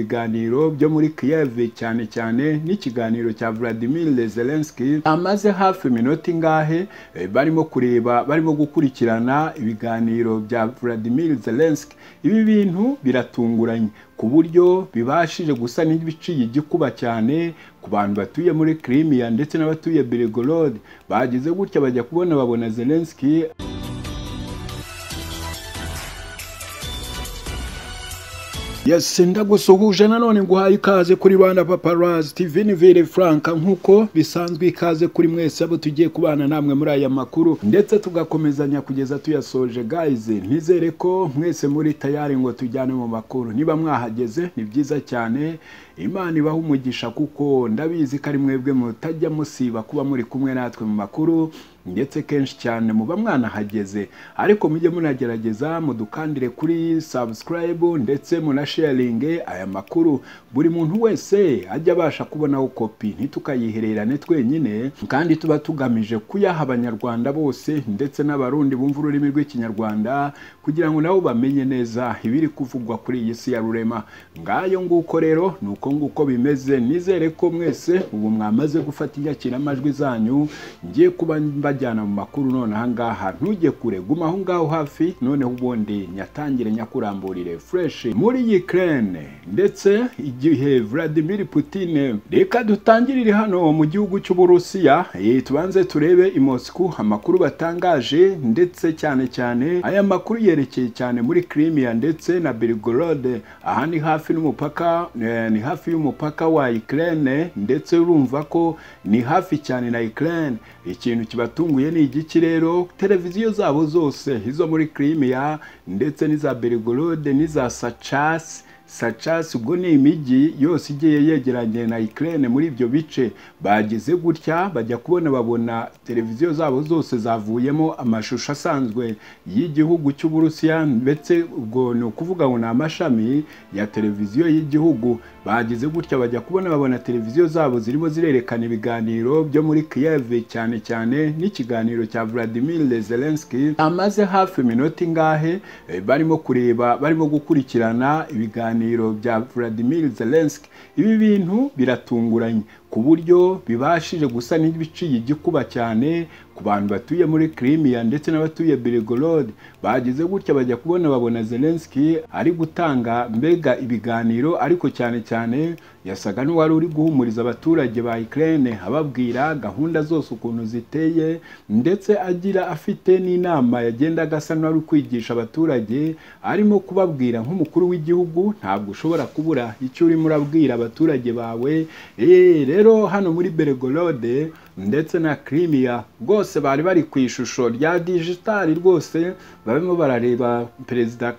biganiro byo muri Kiev cyane cyane n'ikiganiro cya Vladimir Zelensky amaze hafi minota ingahe eh, barimo kureba barimo gukurikirana ibiganiro bya Vladimir Zelensky ibi bintu biratunguranye ku buryo bibashije gusa n'ibiciye igikuba cyane ku bantu batuye muri Crimea ndetse n'abatuye Belgorod bagize gutya bajya kubona babona Zelensky Yes, ndagusuhuje nanone nguhaye ikaze kuri Rwanda Paparazzi TV ni Vere Frank nkuko bisanzwe ikaze kuri mwese abo tugiye kubana namwe muri aya makuru ndetse tugakomezanya kugeza tuyasoje guys nizere ko mwese muri tayari ngo tujyane mu makuru niba mwahageze ni byiza cyane Imana ibaha umugisha kuko ndabizi ko ari mwebwe mutajya musiba kuba muri kumwe natwe mu makuru ndetse kenshi cyane muba mwanahageze ariko mujye munagerageza mudukandire kuri subscribe ndetse munasharinge aya makuru buri muntu wese ajya abasha kubonaho kopi ntitukayihererane twenyine kandi tuba tugamije kuyaha abanyarwanda bose ndetse n'abarundi bumva ururimi rw'ikinyarwanda kugira ngo nabo bamenye neza ibiri kuvugwa kuri iyi si ya rurema ngayo nguko rero ni uko nguko bimeze nizere ko mwese ubu mwamaze gufata inyakiramajwi zanyu ngiye kuba mbajyana mu makuru none ahangaha ntujye kure guma aho ngaho hafi noneho ubundi nyatangire nyakuramburire fureshi muri Ukraine ndetse igihe Vladimir Putin reka dutangirire hano mu gihugu cy'Uburusiya eh, tubanze turebe i Moscow amakuru batangaje ndetse cyane cyane aya makuru yerekeye cyane muri Crimea ndetse na Belgorod aha ni hafi n'umupaka eh, ni hafi y'umupaka wa Ukraine ndetse urumva ko ni hafi cyane na Ukraine ikintu kibatunguye ni igiki rero televiziyo zabo zose izo muri Crimea ndetse n'iza Belgorod n'iza Sachas Sachas ubwo ni imijyi yose igiye yegeranye na Ukraine muri ibyo bice bagize gutya bajya kubona babona televiziyo zabo zose zavuyemo amashusho asanzwe y'igihugu cy'Uburusiya ndetse ubwo ni ukuvuga ngo ni amashami ya televiziyo y'igihugu bagize gutya bajya kubona babona televiziyo zabo zirimo zirerekana ibiganiro byo muri Kiev cyane cyane n'ikiganiro cya Vladimir Zelensky amaze hafi minota ingahe eh, barimo kureba barimo gukurikirana ibiganiro biganiro bya Vladimir Zelensky ibi bintu biratunguranye ku buryo bibashije gusa n'ibiciye igikuba cyane ku bantu batuye muri Crimea ndetse n'abatuye Belgorod bagize gutya bajya kubona babona Zelensky ari gutanga mbega ibiganiro ariko cyane cyane yasaga n'uwari uri guhumuriza abaturage ba Ukraine ababwira gahunda zose ukuntu ziteye ndetse agira afite n'inama yagendaga asa n'uwari kwigisha abaturage arimo kubabwira nk'umukuru w'igihugu ntabwo ushobora kubura icyo urimo urabwira abaturage bawe eee rero hano muri Belgorod ndetse na Crimea rwose bari bari ku ishusho rya digitali rwose barimo barareba perezida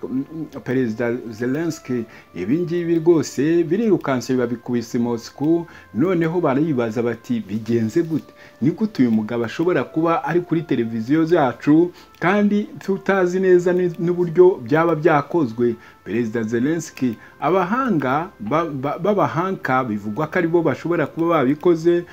perezida Zelensky ibi ngibi rwose birirukanse babikubise Moscow noneho baribaza bati bigenze gute ni gute uyu mugabo ashobora kuba ari kuri televiziyo zacu kandi tutazi neza n'uburyo byaba byakozwe perezida Zelensky abahanga b'abahanka bivugwa ko aribo bashobora kuba babikoze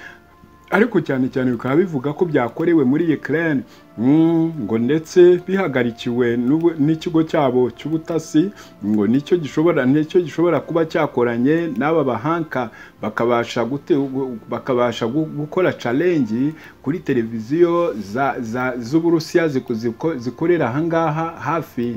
ariko cyane cyane bikaba bivuga ko byakorewe muri Ukraine ngo ndetse bihagarikiwe n'ikigo cyabo cy'ubutasi ngo nicyo gishobora nicyo gishobora kuba cyakoranye n'aba bahanka bakabasha bakabasha gukora challenge kuri televiziyo z'uburusiya zikorera ahangaha hafi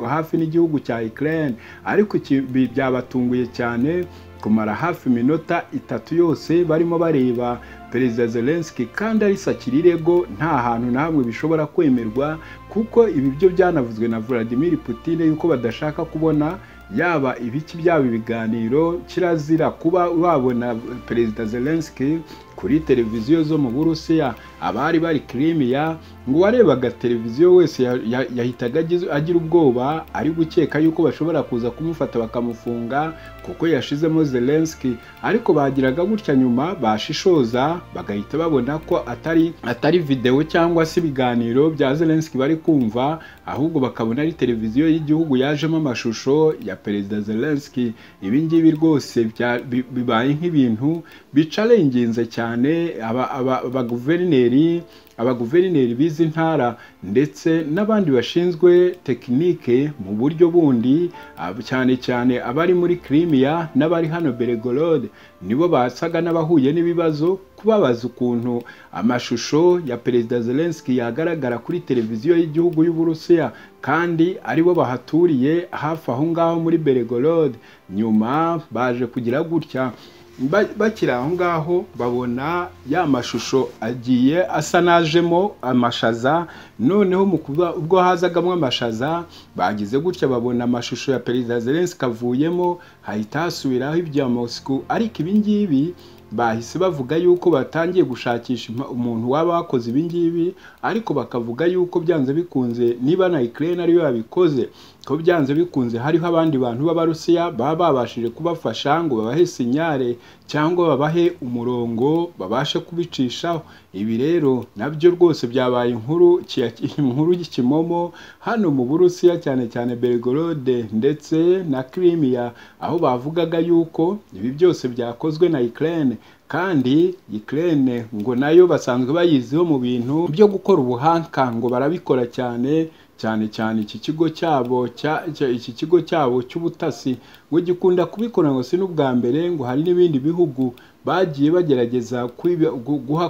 hafi n'igihugu cya Ukraine ariko byabatunguye cyane kumara hafi iminota itatu yose barimo bareba perezida Zelensky kandi arisakira irego nta hantu na hamwe bishobora kwemerwa kuko ibi byo byanavuzwe na Vladimir Putin yuko badashaka kubona yaba ibiki byaba ibiganiro kirazira kuba wabona perezida Zelensky kuri televiziyo zo mu Burusiya abari bari Crimea ngo warebaga televiziyo wese yahitaga agira ubwoba ari gukeka yuko bashobora kuza kumufata bakamufunga kuko yashizemo Zelensky ariko bagiraga gutya nyuma bashishoza bagahita babona ko atari atari video cyangwa se ibiganiro bya Zelensky bari kumva ahubwo bakabona ari televiziyo y'igihugu yajemo amashusho ya perezida Zelensky ibi ngibi rwose bibaye nk'ibintu bicarenginze cyane cyane abaguverineri abaguverineri b'izi ntara ndetse n'abandi bashinzwe tekinike mu buryo bundi cyane cyane abari muri kirimiya n'abari hano beregorode nibo basaga n'abahuye n'ibibazo kubabaza ukuntu amashusho ya perezida zelensky yagaragara kuri televiziyo y'igihugu y'uburusiya kandi aribo bahaturiye hafi aho ngaho muri beregorode nyuma baje kugira gutya bakiri aho ngaho babona ya mashusho agiye asa n'ajemo amashaza noneho ubwo hazagamo amashaza bagize gutya babona amashusho ya perezida zelensi kavuyemo hahita hasubiraho ibya mosiku ariko ibingibi bahise bavuga yuko batangiye gushakisha umuntu waba wakoze ibingibi ariko bakavuga yuko byanze bikunze niba na ikirere ariyo yabikoze ko byanze bikunze hariho abandi bantu b'abarusiya baba babashije kubafasha ngo babahe sinyare cyangwa babahe umurongo babashe kubicishaho ibi rero nabyo rwose byabaye inkuru inkuru y'ikimomo hano mu burusiya cyane cyane berigorode ndetse na kirimiya aho bavugaga yuko ibi byose byakozwe na ikirere kandi ikirere ngo nayo basanzwe bayiziho mu bintu byo gukora ubuhanga ngo barabikora cyane cyane cyane iki kigo cyabo iki kigo cyabo cy'ubutasi ngo gikunda kubikora ngo si n'ubwa mbere ngo hari n'ibindi bihugu bagiye bagerageza guha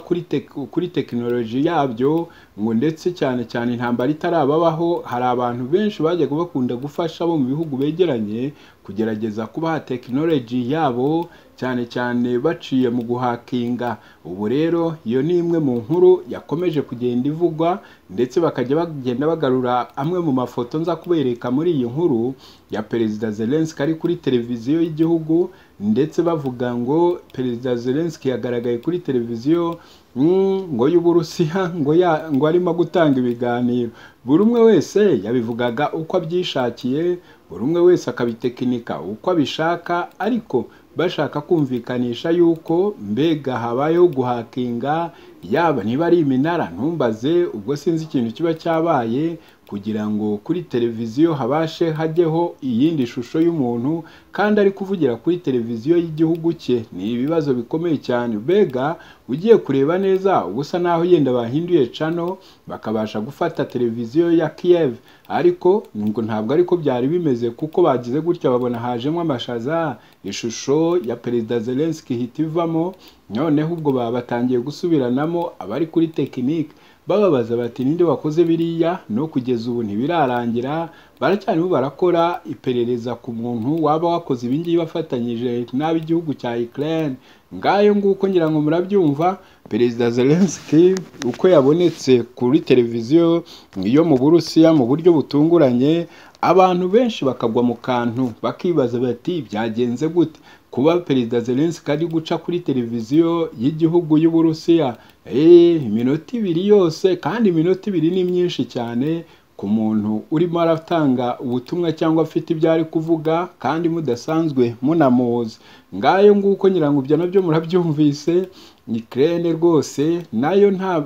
kuri tekinoloji yabyo ngo ndetse cyane cyane intambara itarababaho hari abantu benshi bajyaga bakunda gufasha bo mu bihugu begeranye kugerageza kubaha tekinoloji yabo cyane cyane baciye mu guhakinga ubu rero iyo ni imwe mu nkuru yakomeje kugenda ivugwa ndetse bakajya bagenda bagarura amwe mu mafoto nza kubereka muri iyi nkuru ya perezida zelenski ari kuri televiziyo y'igihugu ndetse bavuga ngo perezida zelenski yagaragaye kuri televiziyo ngo y'uburusiya ngo ya ngo arimo gutanga ibiganiro buri umwe wese yabivugaga uko abyishakiye buri umwe wese akabitekinika uko abishaka ariko bashaka kumvikanisha yuko mbega habayeho guhakinga yaba niba ari iminara ntumbaze ubwo sinzi ikintu kiba cyabaye kugira ngo kuri televiziyo habashe hajyeho iyindi shusho y'umuntu kandi ari kuvugira kuri televiziyo y'igihugu cye ni ibibazo bikomeye cyane mbega ugiye kureba neza uba usa n'aho yenda bahinduye cano bakabasha gufata televiziyo ya kiyev ariko ngo ntabwo ariko byari bimeze kuko bagize gutya babona hajemo amashaza ishusho ya perezida zelenski ihita ivamo noneho ubwo baba batangiye gusubiranamo abari kuri tekinike bababaza bati ninde wakoze biriya no kugeza ubu ntibirarangira baracyarimo barakora iperereza ku muntu waba wakoze ibingibi bafatanyije n'ab'igihugu cya Ukraine ngayo nguko ngira ngo murabyumva perezida Zelensky uko yabonetse kuri televiziyo yo mu Burusiya mu buryo butunguranye abantu benshi bakagwa mu kantu bakibaza bati byagenze gute kuba perezida Zelensky ari guca kuri televiziyo y'igihugu y'Uburusiya eh iminota ibiri yose kandi iminota ibiri ni myinshi cyane ku muntu urimo aratanga ubutumwa cyangwa afite ibyo ari kuvuga kandi mudasanzwe munamuzi ngayo nguko nyirango ibyo nabyo murabyumvise ikirere rwose nayo nta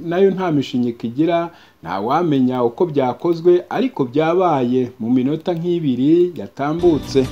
nayo nta mishinyika igira ntawamenya uko byakozwe ariko byabaye mu minota nk'ibiri yatambutse